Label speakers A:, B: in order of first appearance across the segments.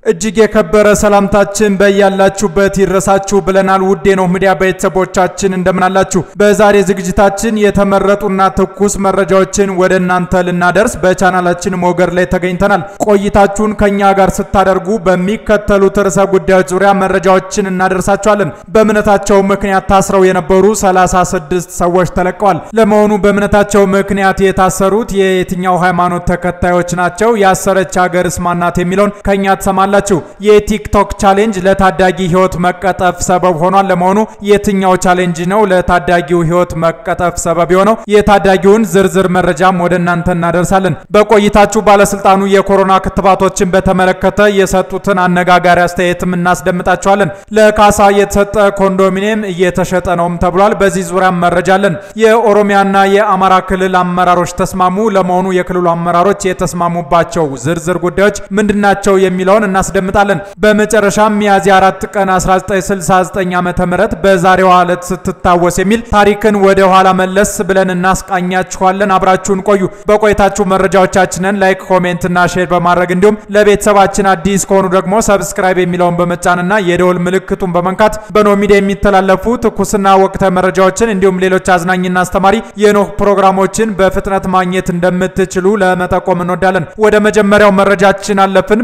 A: እጅግ የከበረ ሰላምታችን በያላችሁበት ይድረሳችሁ ብለናል። ውድ የኖህ ሚዲያ ቤተሰቦቻችን እንደምናላችሁ። በዛሬ ዝግጅታችን የተመረጡና ትኩስ መረጃዎችን ወደ እናንተ ልናደርስ በቻናላችን ሞገድ ላይ ተገኝተናል። ቆይታችሁን ከኛ ጋር ስታደርጉ በሚከተሉት ርዕሰ ጉዳዮች ዙሪያ መረጃዎችን እናደርሳችኋለን። በእምነታቸው ምክንያት ታስረው የነበሩ 36 ሰዎች ተለቀዋል። ለመሆኑ በእምነታቸው ምክንያት የታሰሩት የየትኛው ሃይማኖት ተከታዮች ናቸው? ያሰረች ሀገርስ ማናት? የሚለውን ከኛ ትሰማላችሁ። የቲክቶክ ቻሌንጅ ለታዳጊ ህይወት መቀጠፍ ሰበብ ሆኗል። ለመሆኑ የትኛው ቻሌንጅ ነው ለታዳጊው ህይወት መቀጠፍ ሰበብ የሆነው? የታዳጊውን ዝርዝር መረጃም ወደ እናንተ እናደርሳለን። በቆይታችሁ ባለስልጣኑ የኮሮና ክትባቶችን በተመለከተ የሰጡትን አነጋጋሪ አስተያየትም እናስደምጣችኋለን። ለካሳ የተሰጠ ኮንዶሚኒየም እየተሸጠ ነውም ተብሏል። በዚህ ዙሪያም መረጃ አለን። የኦሮሚያና የአማራ ክልል አመራሮች ተስማሙ። ለመሆኑ የክልሉ አመራሮች የተስማሙባቸው ዝርዝር ጉዳዮች ምንድናቸው የሚለውን እናስደምጣለን። በመጨረሻም ሚያዝያ 4 ቀን 1969 ዓመተ ምህረት በዛሬዋ ዕለት ስትታወስ የሚል ታሪክን ወደ ኋላ መለስ ብለን እናስቃኛችኋለን። አብራችሁን ቆዩ። በቆይታችሁ መረጃዎቻችንን ላይክ፣ ኮሜንት እና ሼር በማድረግ እንዲሁም ለቤተሰባችን አዲስ ከሆኑ ደግሞ ሰብስክራይብ የሚለውን በመጫንና የደወል ምልክቱን በመንካት በኖህ ሚዲያ የሚተላለፉ ትኩስና ወቅታዊ መረጃዎችን እንዲሁም ሌሎች አዝናኝና አስተማሪ የኖህ ፕሮግራሞችን በፍጥነት ማግኘት እንደምትችሉ ለመጠቆም እንወዳለን። ወደ መጀመሪያው መረጃችን አለፍን።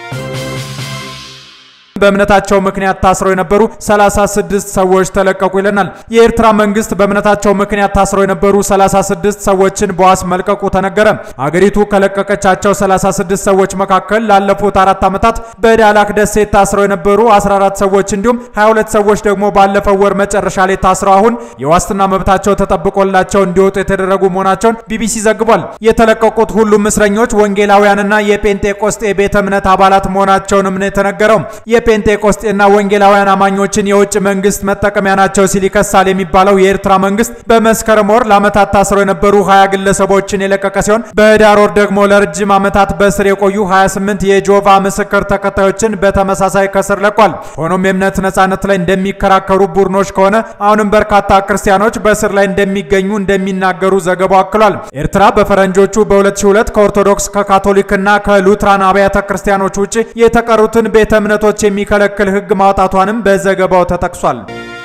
A: በእምነታቸው ምክንያት ታስረው የነበሩ 36 ሰዎች ተለቀቁ ይለናል። የኤርትራ መንግስት በእምነታቸው ምክንያት ታስረው የነበሩ 36 ሰዎችን በዋስ መልቀቁ ተነገረ። አገሪቱ ከለቀቀቻቸው 36 ሰዎች መካከል ላለፉት አራት ዓመታት በዳላክ ደሴት ታስረው የነበሩ 14 ሰዎች እንዲሁም 22 ሰዎች ደግሞ ባለፈው ወር መጨረሻ ላይ ታስረው አሁን የዋስትና መብታቸው ተጠብቆላቸው እንዲወጡ የተደረጉ መሆናቸውን ቢቢሲ ዘግቧል። የተለቀቁት ሁሉም እስረኞች ወንጌላውያንና የጴንጤቆስጤ ቤተ እምነት አባላት መሆናቸውንም ነው የተነገረው። ጴንጤቆስጤና ወንጌላውያን አማኞችን የውጭ መንግስት መጠቀሚያ ናቸው ሲል ይከሳል የሚባለው የኤርትራ መንግስት በመስከረም ወር ለዓመታት ታስረው የነበሩ 20 ግለሰቦችን የለቀቀ ሲሆን በህዳር ወር ደግሞ ለረጅም ዓመታት በስር የቆዩ 28 የጆቫ ምስክር ተከታዮችን በተመሳሳይ ከስር ለቋል። ሆኖም የእምነት ነጻነት ላይ እንደሚከራከሩ ቡድኖች ከሆነ አሁንም በርካታ ክርስቲያኖች በስር ላይ እንደሚገኙ እንደሚናገሩ ዘገባው አክሏል። ኤርትራ በፈረንጆቹ በ2002 ከኦርቶዶክስ ከካቶሊክና ከሉትራን አብያተ ክርስቲያኖች ውጭ የተቀሩትን ቤተ እምነቶች የሚከለክል ህግ ማውጣቷንም በዘገባው ተጠቅሷል።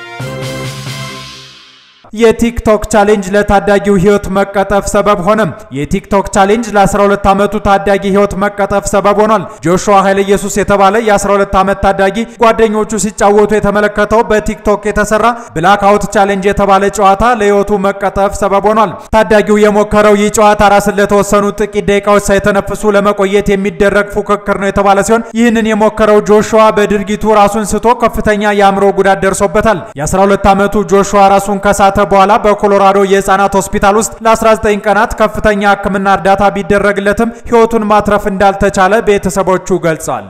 A: የቲክቶክ ቻሌንጅ ለታዳጊው ህይወት መቀጠፍ ሰበብ ሆነ። የቲክቶክ ቻሌንጅ ለ12 ዓመቱ ታዳጊ ህይወት መቀጠፍ ሰበብ ሆኗል። ጆሹዋ ኃይለ ኢየሱስ የተባለ የ12 ዓመት ታዳጊ ጓደኞቹ ሲጫወቱ የተመለከተው በቲክቶክ የተሰራ ብላክ አውት ቻሌንጅ የተባለ ጨዋታ ለህይወቱ መቀጠፍ ሰበብ ሆኗል። ታዳጊው የሞከረው ይህ ጨዋታ ራስን ለተወሰኑ ጥቂት ደቂቃዎች ሳይተነፍሱ ለመቆየት የሚደረግ ፉክክር ነው የተባለ ሲሆን ይህንን የሞከረው ጆሹዋ በድርጊቱ ራሱን ስቶ ከፍተኛ የአእምሮ ጉዳት ደርሶበታል። የ12 ዓመቱ ጆሹዋ ራሱን ከሳተ በኋላ በኮሎራዶ የህፃናት ሆስፒታል ውስጥ ለ19 ቀናት ከፍተኛ ሕክምና እርዳታ ቢደረግለትም ህይወቱን ማትረፍ እንዳልተቻለ ቤተሰቦቹ ገልጸዋል።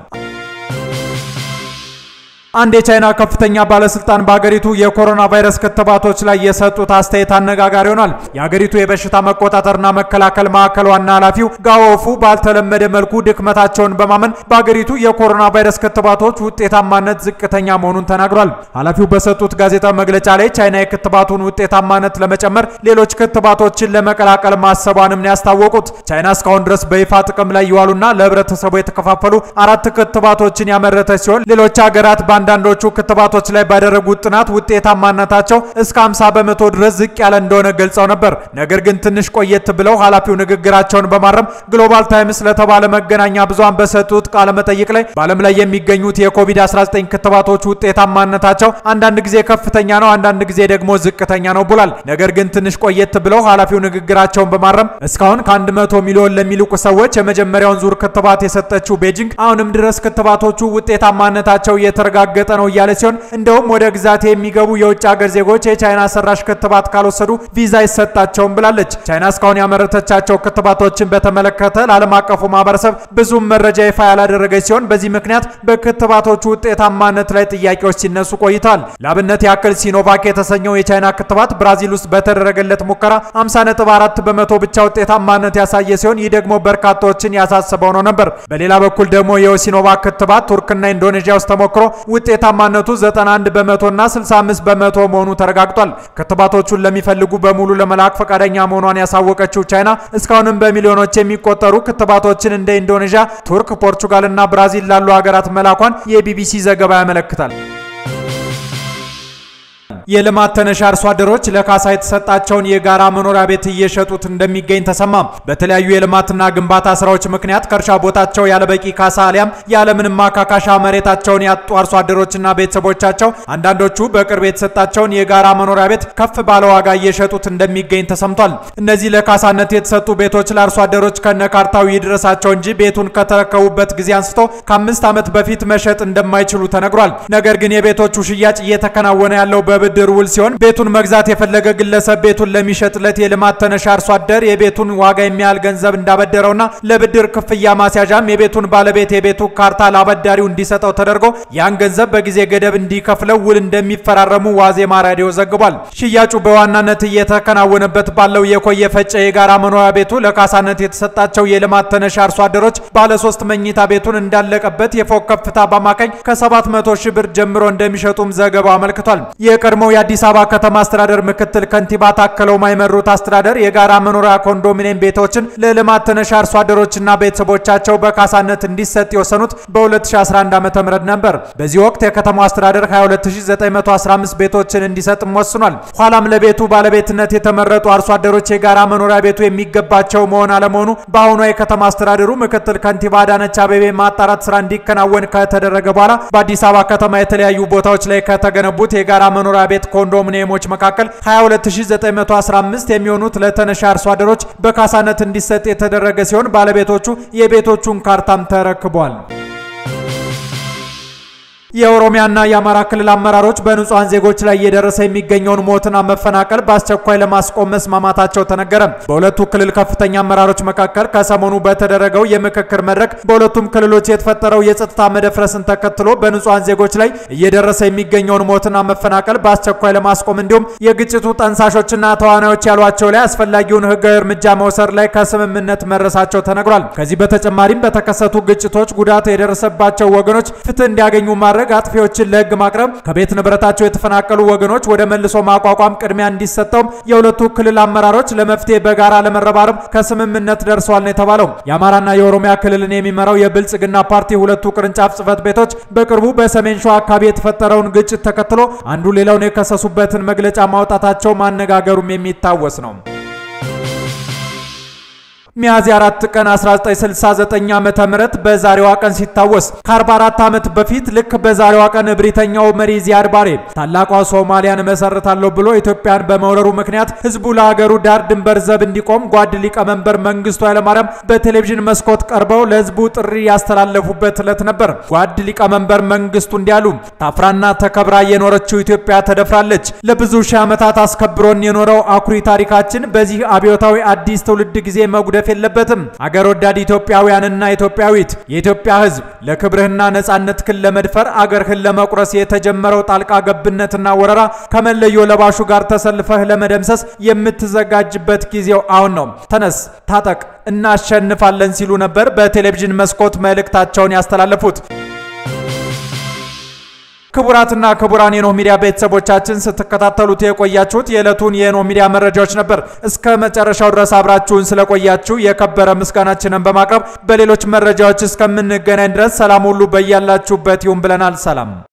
A: አንድ የቻይና ከፍተኛ ባለስልጣን በሀገሪቱ የኮሮና ቫይረስ ክትባቶች ላይ የሰጡት አስተያየት አነጋጋሪ ሆኗል። የሀገሪቱ የበሽታ መቆጣጠርና መከላከል ማዕከል ዋና ኃላፊው ጋዎፉ ባልተለመደ መልኩ ድክመታቸውን በማመን በሀገሪቱ የኮሮና ቫይረስ ክትባቶች ውጤታማነት ዝቅተኛ መሆኑን ተናግሯል። ኃላፊው በሰጡት ጋዜጣዊ መግለጫ ላይ ቻይና የክትባቱን ውጤታማነት ለመጨመር ሌሎች ክትባቶችን ለመቀላቀል ማሰቧንም ነው ያስታወቁት። ቻይና እስካሁን ድረስ በይፋ ጥቅም ላይ ይዋሉና ለህብረተሰቡ የተከፋፈሉ አራት ክትባቶችን ያመረተች ሲሆን ሌሎች ሀገራት አንዳንዶቹ ክትባቶች ላይ ባደረጉት ጥናት ውጤታማነታቸው እስከ 50 በመቶ ድረስ ዝቅ ያለ እንደሆነ ገልጸው ነበር። ነገር ግን ትንሽ ቆየት ብለው ኃላፊው ንግግራቸውን በማረም ግሎባል ታይምስ ለተባለ መገናኛ ብዙሃን በሰጡት ቃለ መጠይቅ ላይ በዓለም ላይ የሚገኙት የኮቪድ-19 ክትባቶች ውጤታማነታቸው አንዳንድ ጊዜ ከፍተኛ ነው፣ አንዳንድ ጊዜ ደግሞ ዝቅተኛ ነው ብሏል። ነገር ግን ትንሽ ቆየት ብለው ኃላፊው ንግግራቸውን በማረም እስካሁን ከ100 ሚሊዮን ለሚልቁ ሰዎች የመጀመሪያውን ዙር ክትባት የሰጠችው ቤጂንግ አሁንም ድረስ ክትባቶቹ ውጤታማነታቸው እየተረጋ ገጠ ነው እያለ ሲሆን እንደውም ወደ ግዛት የሚገቡ የውጭ ሀገር ዜጎች የቻይና ሰራሽ ክትባት ካልወሰዱ ቪዛ አይሰጣቸውም ብላለች። ቻይና እስካሁን ያመረተቻቸው ክትባቶችን በተመለከተ ለዓለም አቀፉ ማህበረሰብ ብዙም መረጃ ይፋ ያላደረገች ሲሆን በዚህ ምክንያት በክትባቶቹ ውጤታማነት ላይ ጥያቄዎች ሲነሱ ቆይተዋል። ለአብነት ያክል ሲኖቫክ የተሰኘው የቻይና ክትባት ብራዚል ውስጥ በተደረገለት ሙከራ 50.4 በመቶ ብቻ ውጤታማነት ያሳየ ሲሆን ይህ ደግሞ በርካታዎችን ያሳስበው ነው ነበር። በሌላ በኩል ደግሞ የሲኖቫክ ክትባት ቱርክና ኢንዶኔዥያ ውስጥ ተሞክሮ ውጤታማነቱ 91 በመቶና 65 በመቶ መሆኑ ተረጋግጧል። ክትባቶቹን ለሚፈልጉ በሙሉ ለመላክ ፈቃደኛ መሆኗን ያሳወቀችው ቻይና እስካሁንም በሚሊዮኖች የሚቆጠሩ ክትባቶችን እንደ ኢንዶኔዥያ፣ ቱርክ፣ ፖርቹጋል እና ብራዚል ላሉ ሀገራት መላኳን የቢቢሲ ዘገባ ያመለክታል። የልማት ተነሽ አርሶ አደሮች ለካሳ የተሰጣቸውን የጋራ መኖሪያ ቤት እየሸጡት እንደሚገኝ ተሰማ። በተለያዩ የልማትና ግንባታ ስራዎች ምክንያት ከእርሻ ቦታቸው ያለበቂ ካሳ አሊያም ያለምንም ማካካሻ መሬታቸውን ያጡ አርሶ አደሮችና ቤተሰቦቻቸው አንዳንዶቹ በቅርብ የተሰጣቸውን የጋራ መኖሪያ ቤት ከፍ ባለ ዋጋ እየሸጡት እንደሚገኝ ተሰምቷል። እነዚህ ለካሳነት የተሰጡ ቤቶች ለአርሶ አደሮች ከነካርታው ይድረሳቸው እንጂ ቤቱን ከተረከቡበት ጊዜ አንስቶ ከአምስት ዓመት በፊት መሸጥ እንደማይችሉ ተነግሯል። ነገር ግን የቤቶቹ ሽያጭ እየተከናወነ ያለው በብድር ውል ሲሆን ቤቱን መግዛት የፈለገ ግለሰብ ቤቱን ለሚሸጥለት የልማት ተነሽ አርሶ አደር የቤቱን ዋጋ የሚያህል ገንዘብ እንዳበደረውና ለብድር ክፍያ ማስያዣም የቤቱን ባለቤት የቤቱ ካርታ ለአበዳሪው እንዲሰጠው ተደርጎ ያን ገንዘብ በጊዜ ገደብ እንዲከፍለው ውል እንደሚፈራረሙ ዋዜማ ራዲዮ ዘግቧል። ሽያጩ በዋናነት እየተከናወነበት ባለው የኮየ ፈጨ የጋራ መኖሪያ ቤቱ ለካሳነት የተሰጣቸው የልማት ተነሽ አርሶ አደሮች ባለሶስት መኝታ ቤቱን እንዳለቀበት የፎቅ ከፍታ በአማካኝ ከ700 ሺህ ብር ጀምሮ እንደሚሸጡም ዘገባው አመልክቷል። የቀድሞው የአዲስ አበባ ከተማ አስተዳደር ምክትል ከንቲባ ታከለው የማይመሩት አስተዳደር የጋራ መኖሪያ ኮንዶሚኒየም ቤቶችን ለልማት ተነሽ አርሶ አደሮችና ቤተሰቦቻቸው በካሳነት እንዲሰጥ የወሰኑት በ2011 ዓ.ም ነበር። በዚህ ወቅት የከተማው አስተዳደር 22915 ቤቶችን እንዲሰጥም ወስኗል። ኋላም ለቤቱ ባለቤትነት የተመረጡ አርሶ አደሮች የጋራ መኖሪያ ቤቱ የሚገባቸው መሆን አለመሆኑ በአሁኗ የከተማ አስተዳደሩ ምክትል ከንቲባ አዳነች አቤቤ ማጣራት ስራ እንዲከናወን ከተደረገ በኋላ በአዲስ አበባ ከተማ የተለያዩ ቦታዎች ላይ ከተገነቡት የጋራ መኖሪያ ቤት ኮንዶሚኒየሞች መካከል 22915 የሚሆኑት ለተነሽ አርሶ አደሮች በካሳነት እንዲሰጥ የተደረገ ሲሆን ባለቤቶቹ የቤቶቹን ካርታም ተረክቧል። የኦሮሚያና የአማራ ክልል አመራሮች በንጹሐን ዜጎች ላይ እየደረሰ የሚገኘውን ሞትና መፈናቀል በአስቸኳይ ለማስቆም መስማማታቸው ተነገረ። በሁለቱ ክልል ከፍተኛ አመራሮች መካከል ከሰሞኑ በተደረገው የምክክር መድረክ በሁለቱም ክልሎች የተፈጠረው የጸጥታ መደፍረስን ተከትሎ በንጹሐን ዜጎች ላይ እየደረሰ የሚገኘውን ሞትና መፈናቀል በአስቸኳይ ለማስቆም እንዲሁም የግጭቱ ጠንሳሾችና ተዋናዮች ያሏቸው ላይ አስፈላጊውን ሕጋዊ እርምጃ መውሰድ ላይ ከስምምነት መድረሳቸው ተነግሯል። ከዚህ በተጨማሪም በተከሰቱ ግጭቶች ጉዳት የደረሰባቸው ወገኖች ፍትህ እንዲያገኙ ማድረግ አጥፊዎችን ለህግ ማቅረብ፣ ከቤት ንብረታቸው የተፈናቀሉ ወገኖች ወደ መልሶ ማቋቋም ቅድሚያ እንዲሰጠውም የሁለቱ ክልል አመራሮች ለመፍትሄ በጋራ ለመረባረብ ከስምምነት ደርሰዋል ነው የተባለው። የአማራና የኦሮሚያ ክልልን የሚመራው የብልጽግና ፓርቲ ሁለቱ ቅርንጫፍ ጽህፈት ቤቶች በቅርቡ በሰሜን ሸዋ አካባቢ የተፈጠረውን ግጭት ተከትሎ አንዱ ሌላውን የከሰሱበትን መግለጫ ማውጣታቸው ማነጋገሩም የሚታወስ ነው። ሚያዝያ 4 ቀን 1969 ዓመተ ምህረት በዛሬዋ ቀን ሲታወስ ከ44 ዓመት በፊት ልክ በዛሬዋ ቀን እብሪተኛው መሪ ዚያድ ባሬ ታላቋ ሶማሊያን መሰርታለሁ ብሎ ኢትዮጵያን በመውረሩ ምክንያት ህዝቡ ለሀገሩ ዳር ድንበር ዘብ እንዲቆም ጓድ ሊቀመንበር መንግስቱ ኃይለማርያም በቴሌቪዥን መስኮት ቀርበው ለህዝቡ ጥሪ ያስተላለፉበት ዕለት ነበር። ጓድ ሊቀመንበር መንግስቱ እንዲያሉ ታፍራና ተከብራ የኖረችው ኢትዮጵያ ተደፍራለች። ለብዙ ሺህ ዓመታት አስከብሮን የኖረው አኩሪ ታሪካችን በዚህ አብዮታዊ አዲስ ትውልድ ጊዜ መጉደፍ የለበትም። አገር ወዳድ ኢትዮጵያውያንና ኢትዮጵያዊት የኢትዮጵያ ህዝብ ለክብርህና ነጻነትህን ለመድፈር አገርህን ለመቁረስ የተጀመረው ጣልቃ ገብነትና ወረራ ከመለዮ ለባሹ ጋር ተሰልፈህ ለመደምሰስ የምትዘጋጅበት ጊዜው አሁን ነው። ተነስ፣ ታጠቅ፣ እናሸንፋለን ሲሉ ነበር በቴሌቪዥን መስኮት መልእክታቸውን ያስተላለፉት። ክቡራትና ክቡራን የኖህ ሚዲያ ቤተሰቦቻችን ስትከታተሉት የቆያችሁት የዕለቱን የኖህ ሚዲያ መረጃዎች ነበር። እስከ መጨረሻው ድረስ አብራችሁን ስለቆያችሁ የከበረ ምስጋናችንን በማቅረብ በሌሎች መረጃዎች እስከምንገናኝ ድረስ ሰላም ሁሉ በያላችሁበት ይሁን ብለናል። ሰላም